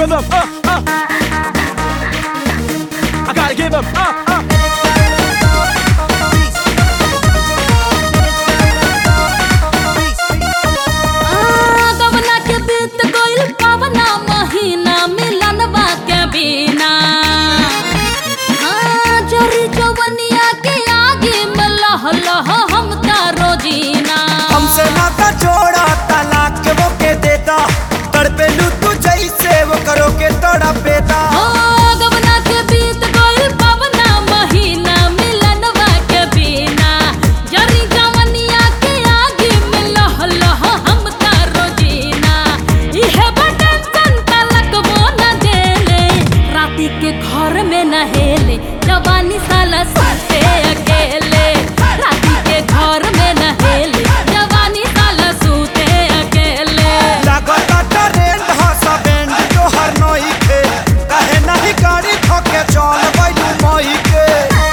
rhythm. Uh, uh. I gotta give him. Uh, uh. गवना के बीत गइल कवना महीना मिलनवा के बिना हाँ, जरी जवनिया के आगे में लह लह हम तारो जीना हमसे नाता जोड़ा तलाक के वो के देता तड़पे लू तू जैसे वो करो के तोड़ा पेता हो गवना के बीत गइल कवना महीना मिलनवा के बिना जरी जवनिया के आगे में लह लह हम तारो जीना इहे बटन तलक वो न देले राती के घर में नहेले जवानी साला सुते अकेले राती के घर में नहेले जवानी साला सुते अकेले लागता ट्रेंड ह सब एंड तो हर नई के कहे नहीं गाड़ी ठोके चल बैलू मई के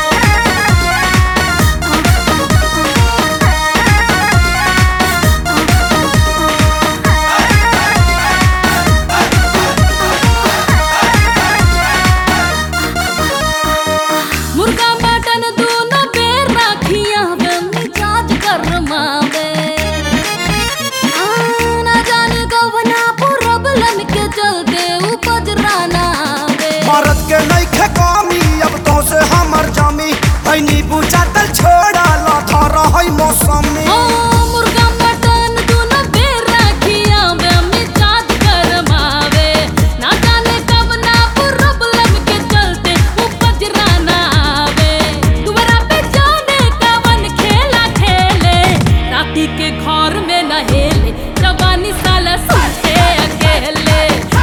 मुर्गा मटन दोनों बेर राखिया में मिजाज गरमावे आ, ना जाने कवना प्रॉब्लम के चलते उपज राना आवे मरद के नहीं खे कमी अब तो से हमर जमी है नींबू चाटल छोड़ा लाथा रही मौसमी ओ, मुर्गा मटन दोनों बेर राखिया में मिजाज गरमावे ना जाने कवना प्रॉब्लम के चलते उपज राना आवे दुआरा पे जाने कवन खेला खेले राती के घर में नहेले जवानी साला सुते अकेले